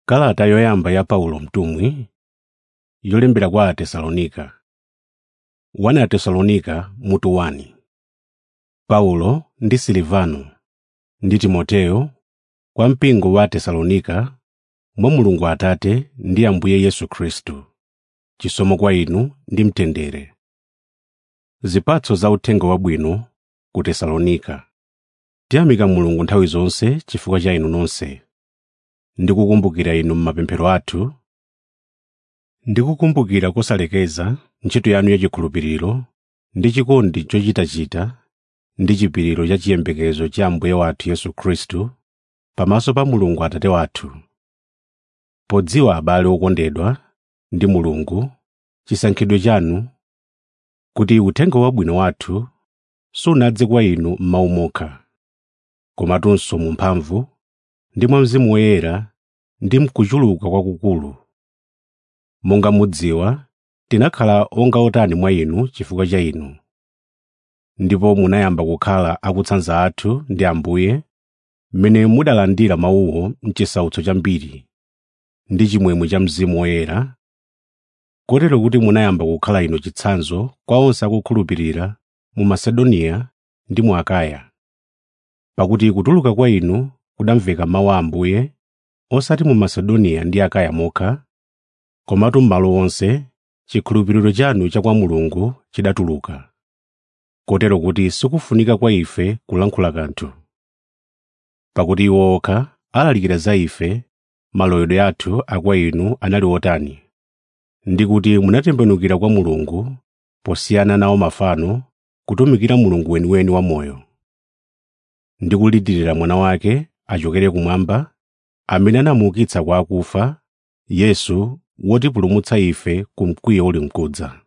Kalata yoyamba ya Paulo mtumwi yolembera kwa Atesalonika 1 Atesalonika mutu 1 Paulo ndi Silivano ndi Timoteyo kwa mpingo wa Atesalonika mwa Mulungu Atate ndi Ambuye Yesu Khristu. Chisomo kwa inu ndi mtendere. Zipatso za uthenga wabwino ku Tesalonika. Tiyamika Mulungu nthawi zonse chifukwa cha inu nonse. Ndikukumbukira inu m'mapemphero athu, ndikukumbukira kosalekeza ntchito yanu yachikhulupiriro ndi chikondi chochitachita ndi chipiriro cha chiyembekezo cha Ambuye wathu Yesu Khristu pamaso pa Mulungu Atate wathu. Podziwa abale okondedwa ndi Mulungu chisankhidwe chanu kuti uthenga wabwino wathu sunadze kwa inu m'mawu mokha, komatunso mu mphamvu ndi mwa Mzimu Woyera ndi mkuchuluka kwakukulu. Monga mudziwa, tinakhala onga otani mwa inu chifukwa cha inu. Ndipo munayamba kukhala akutsanza athu ndi Ambuye mmene mudalandira mawuwo m'chisautso chambiri ndi chimwemwe cha Mzimu Woyera, kotero kuti munayamba kukhala inu chitsanzo kwa onse akukhulupirira mu Masedoniya ndi mu Akaya. Pakuti kutuluka kwa inu kudamveka mawu a Ambuye osati mu Masedoniya ndi Akaya mokha, komatu m'malo onse chikhulupiriro chanu cha kwa Mulungu chidatuluka. Kotero kuti sikufunika kwa ife kulankhula kanthu. Pakuti iwo okha alalikira za ife maloyedwe athu a kwa inu anali otani, ndi kuti munatembenukira kwa Mulungu posiyana nawo mafano kutumikira Mulungu weniweni wamoyo. Ndi kulirira mwana wake achokere kumwamba, amene anamuukitsa kwa akufa, Yesu wotipulumutsa ife ku mkwiyo uli mkudza.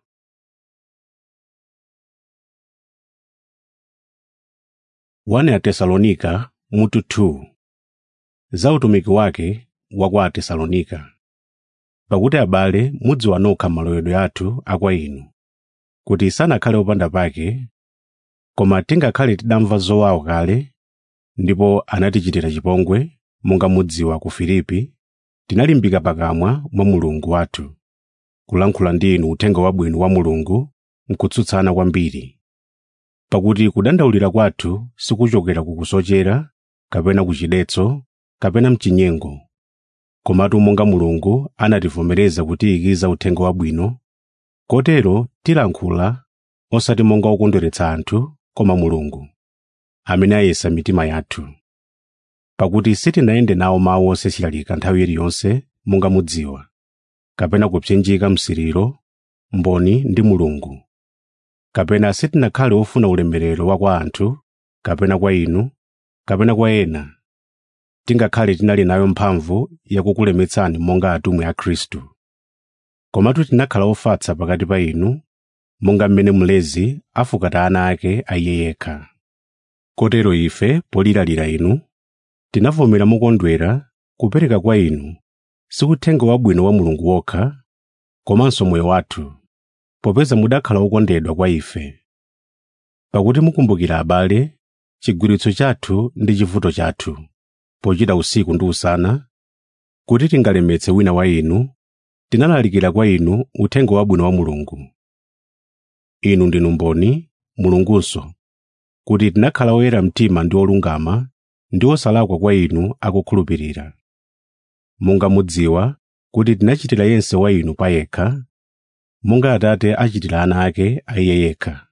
Wane Atesalonika mutu 2 Za utumiki wake wa kwa Atesalonika. Pakuti abale mudziwa nokha maloyedwe athu a kwa inu, kuti sanakhale opanda pake, koma tingakhale tidamva zowawa kale, ndipo anatichitira chipongwe, monga mudziwa ku Filipi, tinalimbika pakamwa mwa Mulungu wathu, kulankhula ndi inu uthenga wabwino wa Mulungu nkutsutsana kwambiri. Pakuti kudandaulira kwathu sikuchokera ku kusochera, kapena ku chidetso, kapena mchinyengo, komatu monga Mulungu anativomereza kutiyikiza uthenga wabwino, kotero tilankhula osati monga okondweretsa anthu, koma Mulungu, amene ayesa mitima yathu. Pakuti sitinayende nawo mawu osechilalika nthawi iliyonse monga mudziwa, kapena kupsinjika msiriro, mboni ndi Mulungu. Kapena sitinakhale ofuna ulemerero wa kwa anthu, kapena kwa inu, kapena kwa ena, tingakhale tinali nayo mphamvu yakukulemetsani monga atumwi a Khristu. Komatu tinakhala ofatsa pakati pa inu, monga mmene mlezi afukata ana ake a iye yekha. Kotero ife polilalira inu, tinavomera mokondwera kupereka kwa inu si uthenga wabwino wa Mulungu wokha, komanso moyo wathu, popeza mudakhala okondedwa kwa ife. Pakuti mukumbukira abale, chigwiritso chathu ndi chivuto chathu, pochita usiku ndi usana, kuti tingalemetse wina wa inu, tinalalikira kwa inu uthenga wabwino wa Mulungu. Inu ndinu mboni, Mulungunso, kuti tinakhala oyera mtima ndi olungama ndi osalakwa kwa inu akukhulupirira. Monga mudziwa kuti tinachitira yense wa inu payekha, monga Atate achitira ana ake a iye yekha.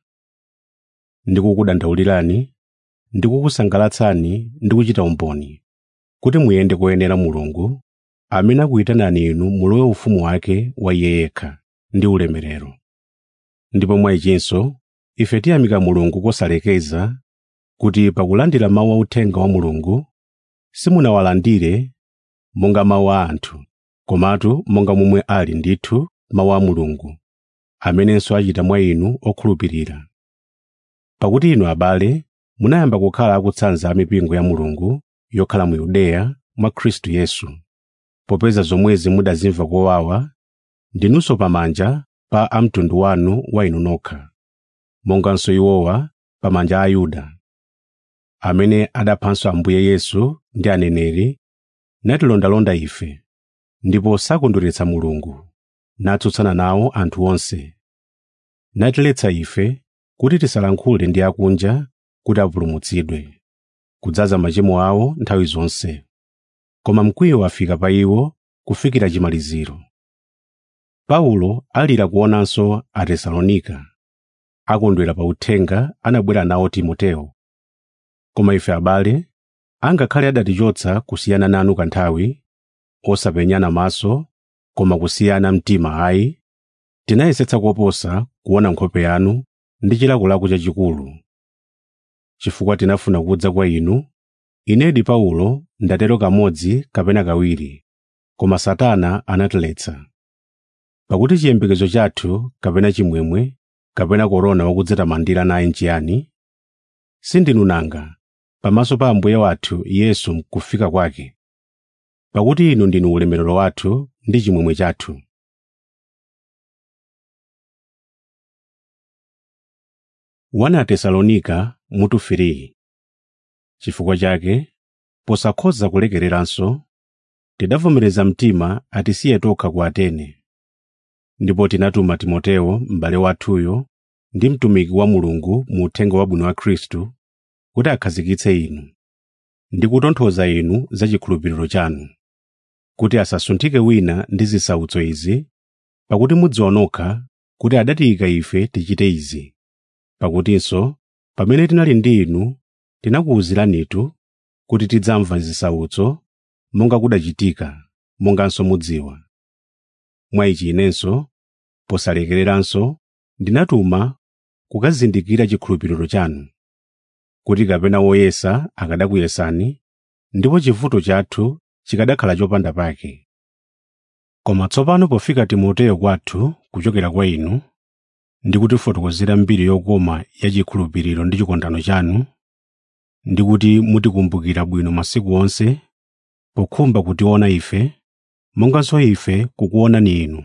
Ndikukudandaulirani, ndikukusangalatsani ndi kuchita umboni, kuti muyende koyenera Mulungu, amene akuyitanani inu mulowe ufumu wake wa iye yekha ndi ulemerero. Ndipo mwa ichinso, ife tiyamika Mulungu kosalekeza kuti pakulandira mawu a uthenga wa Mulungu, simunawalandire monga mawu a anthu, komatu monga momwe ali ndithu mawu a Mulungu, amenenso achita mwa inu okhulupirira. Pakuti inu abale, munayamba kukhala akutsanza a mipingo ya Mulungu yokhala mu Yudeya mwa Khristu Yesu. Popeza zomwezi mudazimva kowawa, ndinunso pamanja pa amtundu wanu wa inu nokha, monganso iwowa pamanja a Ayuda. amene adaphanso Ambuye Yesu ndi aneneri natilondalonda ife ndipo sakondweretsa mulungu natsutsana nawo anthu onse natiletsa ife kuti tisalankhule ndi akunja kuti apulumutsidwe kudzaza machimo awo nthawi zonse koma mkwiyo wafika pa iwo kufikira chimaliziro paulo alira kuonanso atesalonika akondwera pa uthenga anabwera nawo timoteyo koma ife abale angakhale adatichotsa kusiyana nanu kanthawi osapenyana maso koma kusiyana mtima ayi tinayesetsa koposa kuona nkhope yanu ndi chilakolako chachikulu chifukwa tinafuna kudza kwa inu inedi paulo ndatero kamodzi kapena kawiri koma satana anatiletsa pakuti chiyembekezo chathu kapena chimwemwe kapena korona wakudzitamandira naye nchiyani sindinu nanga pamaso pa ambuye wathu yesu mkufika kwake pakuti inu ndinu ulemerero wathu ndi chimwemwe chathu wana atesalonika mutu 3 chifukwa chake posakhoza kulekereranso tidavomereza mtima atisiye tokha ku atene ndipo tinatuma timoteyo m'bale wathuyo ndi mtumiki wa mulungu mu uthenga wabwino wa khristu kuti akhazikitse inu ndi kutonthoza inu za chikhulupiriro chanu kuti asasunthike wina ndi zisautso izi pakuti mudziwa nokha kuti adatiyika ife tichite izi pakutinso pamene tinali ndi inu tinakuwuziranitu kuti tidzamva zisautso monga kudachitika monganso mudziwa mwa ichi inenso posalekereranso ndinatuma kukazindikira chikhulupiriro chanu kuti kapena woyesa akadakuyesani ndipo chivuto chathu chikadakhala chopanda pake koma tsopano pofika timoteyo kwathu kuchokera kwa inu ndi kutifotokozera mbiri yokoma ya chikhulupiriro ndi chikondano chanu ndi kuti mutikumbukira bwino masiku onse pokhumba kutiona ife monganso ife kukuonani inu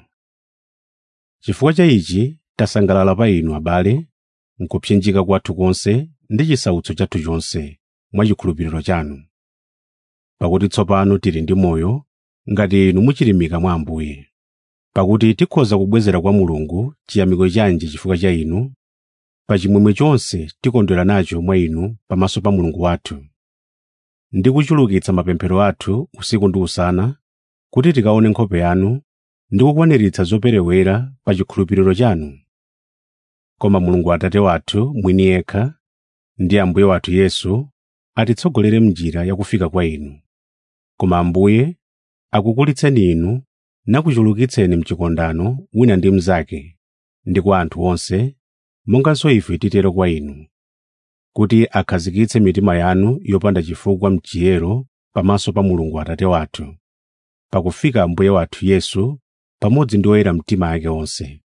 chifukwa cha ichi tasangalala pa inu abale nkupsinjika kwathu konse ndi chisautso chathu chonse mwa chikhulupiriro chanu pakuti tsopano tili ndi moyo ngati inu muchilimika mwa ambuye pakuti tikhoza kubwezera kwa mulungu chiyamiko chanji chifukwa cha inu pa chimwemwe chonse tikondwera nacho mwa inu pamaso pa mulungu wathu ndi kuchulukitsa mapemphero athu usiku ndi usana kuti tikaone nkhope yanu ndi kukwaniritsa zoperewera pa chikhulupiriro chanu koma mulungu atate wathu mwini yekha ndi ambuye wathu yesu atitsogolere m'njira yakufika kwa inu koma ambuye akukulitseni inu nakuchulukitseni mchikondano wina ndi mnzake ndi kwa anthu onse monganso ife titero kwa inu kuti akhazikitse mitima yanu yopanda chifukwa mchiyero pamaso pa mulungu atate wathu pakufika ambuye wathu yesu pamodzi ndi oyera mtima ake onse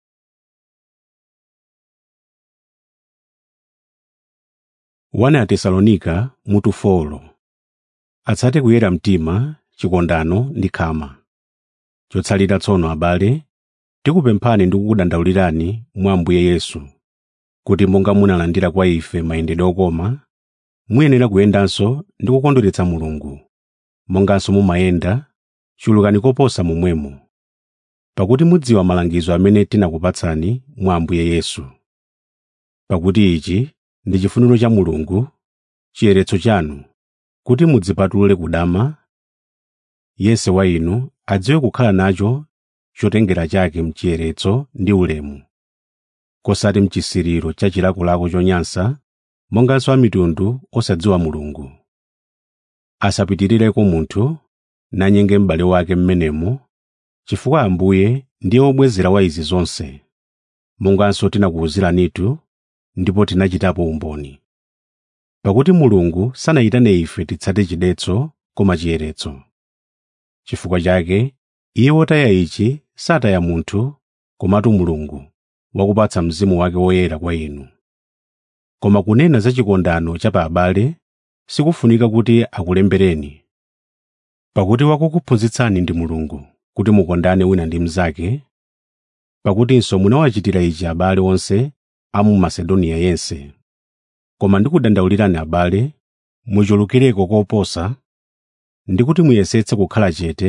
wana atesalonika mutu folo atsate kuyera mtima chikondano ndi khama chotsalira tsono abale tikupemphani ndi kukudandaulirani mwa ambuye yesu kuti monga munalandira kwa ife mayendedwe okoma muyenera kuyendanso ndi kukondweretsa mulungu monganso mumayenda chulukani koposa momwemo pakuti mudziwa malangizo amene tinakupatsani mwa ambuye yesu pakuti ichi ndi chifuniro cha mulungu chiyeretso chanu kuti mudzipatule kudama yense wa inu adziwe kukhala nacho chotengera chake mchiyeretso ndi ulemu kosati mchisiriro cha chilakolako chonyansa monganso amitundu osadziwa mulungu asapitirireko munthu nanyenge m'bale wake m'menemo chifukwa ambuye ndiye wobwezera wa izi zonse monganso tinakuwuziranitu ndipo tinachitapo umboni pakuti mulungu sanayitane ife titsate chidetso koma chiyeretso chifukwa chake iye wotaya ichi sataya munthu komatu mulungu wakupatsa mzimu wake woyera kwa inu koma kunena za chikondano cha pa abale sikufunika kuti akulembereni pakuti wakukuphunzitsani ndi mulungu kuti mukondane wina ndi mnzake pakutinso munawachitira ichi abale onse a mu masedoniya yense koma ndikudandaulirani abale muchulukireko koposa ndi kuti muyesetse kukhala chete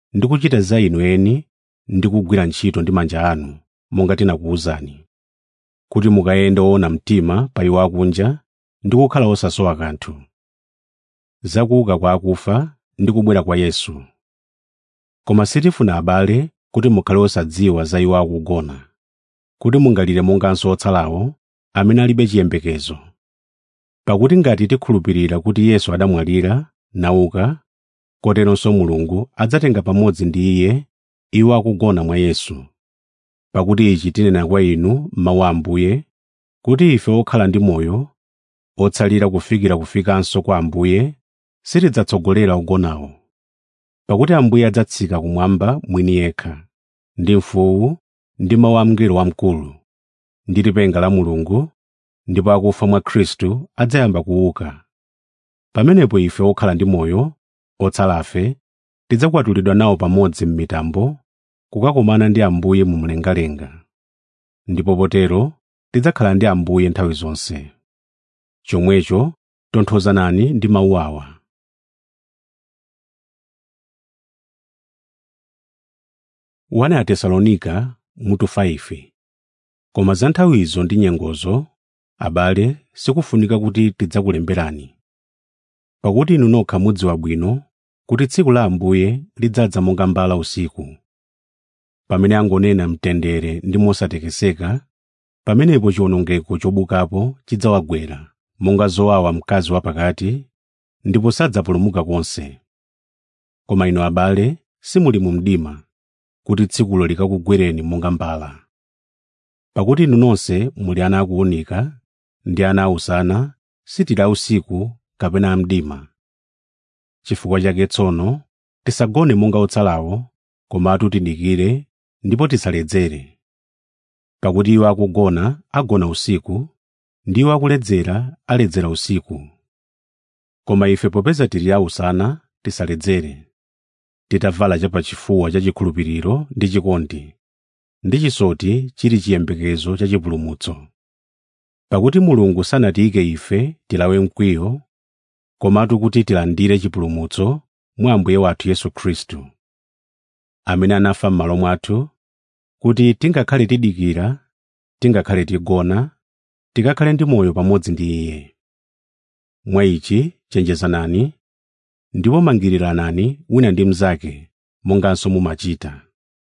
ndi kuchita za inu eni ndi kugwira ntchito ndi manja anu monga tinakuwuzani kuti mukayende woona mtima pa iwo akunja ndi kukhala osasowa kanthu za kuuka kwa akufa ndi kubwera kwa yesu koma sitifuna abale kuti mukhale osadziwa za iwo akugona kuti mungalire monganso otsalawo amene alibe chiyembekezo pakuti ngati tikhulupirira kuti yesu adamwalira nauka koteronso mulungu adzatenga pamodzi ndi iye iwo akugona mwa yesu pakuti ichi tinena kwa inu mawu a ambuye kuti ife okhala ndi moyo otsalira kufikira kufikanso kwa ambuye sitidzatsogolera ogonawo pakuti ambuye adzatsika kumwamba mwini yekha ndi mfuwu ndi mawu a mngelo wamkulu ndi lipenga la mulungu ndipo akufa mwa khristu adzayamba kuuka pamenepo ife okhala ndi moyo otsalafe tidzakwatulidwa nawo pamodzi m'mitambo kukakumana ndi ambuye mu mlengalenga ndipo potero tidzakhala ndi ambuye nthawi zonse chomwecho tonthozanani ndi mawu awa wana ya tesalonika mutu 5 koma za nthawizo ndi nyengozo abale sikufunika kuti tidzakulemberani pakuti inu nokha mudziwa bwino kuti tsiku la ambuye lidzadza monga mbala usiku pamene angonena mtendere ndi mosatekeseka pamenepo chiwonongeko chobukapo chidzawagwera monga zowawa mkazi wapakati ndipo sadzapulumuka konse koma inu abale simuli mu mdima kuti tsikulo likakugwereni monga mbala pakuti inu nonse muli ana akuwunika ndi ana ausana sitili ausiku kapena amdima chifukwa chake tsono tisagone monga otsalawo komatu tidikire ndipo tisaledzere pakuti iwo akugona agona usiku ndi iwo akuledzera aledzera usiku koma ife popeza tili ausana tisaledzere titavala chapachifuwa cha chikhulupiriro ndi chikondi ndi chisoti chili chiyembekezo cha chipulumutso pakuti mulungu sanatiyike ife tilawe mkwiyo komatu kuti tilandire chipulumutso mwa ambuye wathu yesu khristu amene anafa m'malo mwathu kuti tingakhale tidikira tingakhale tigona tikakhale ndi moyo pamodzi ndi iye mwa ichi chenjezanani ndipo mangiriranani wina ndi mnzake monganso mumachita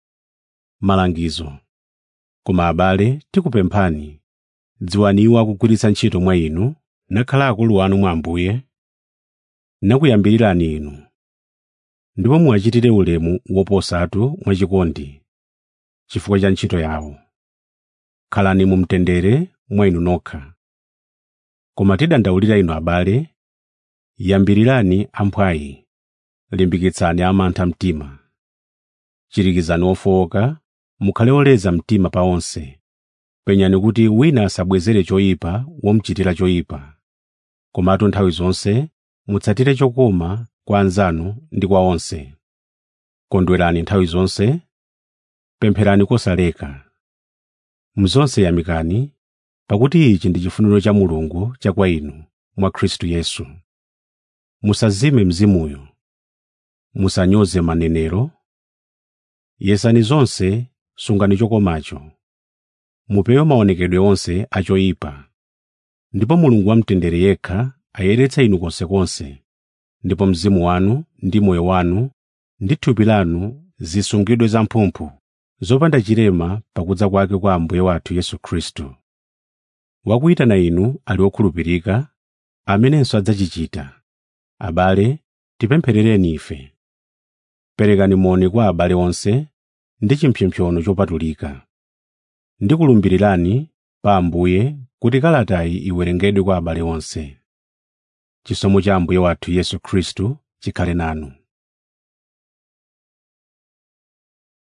malangizo koma abale tikupemphani dziwani iwo akugwiritsa ntchito mwa inu nakhala akulu anu mwa ambuye nakuyambirirani inu ndipo muwachitire ulemu woposatu mwachikondi chifukwa cha ntchito yawo khalani mu mtendere mwa inu nokha koma tidandaulira inu abale yambirirani amphwayi limbikitsani amantha mtima chirikizani ofowoka mukhale oleza mtima pa onse penyani kuti wina asabwezere choyipa womuchitira choyipa komatu nthawi zonse mutsatire chokoma kwa anzanu ndi kwa onse kondwerani nthawi zonse pempherani kosaleka mzonse yamikani pakuti ichi ndi chifuniro cha mulungu cha kwa inu mwa khristu yesu musazime mzimuyo musanyoze manenero yesani zonse sungani chokomacho mupewe maonekedwe onse achoyipa ndipo mulungu wamtendere yekha ayeretse inu konsekonse ndipo mzimu wanu ndi moyo wanu ndi thupi lanu zisungidwe zamphumphu zopanda chilema pakudza kwake kwa ambuye wathu yesu khristu wakuyitana inu ali wokhulupirika amenenso adzachichita abale tipempherereni ife perekani moni kwa abale onse ndi chimpsopsono chopatulika ndikulumbirirani pa ambuye kuti kalatayi iwerengedwe kwa abale onse chisomo cha ambuye wathu yesu khristu chikhale nanu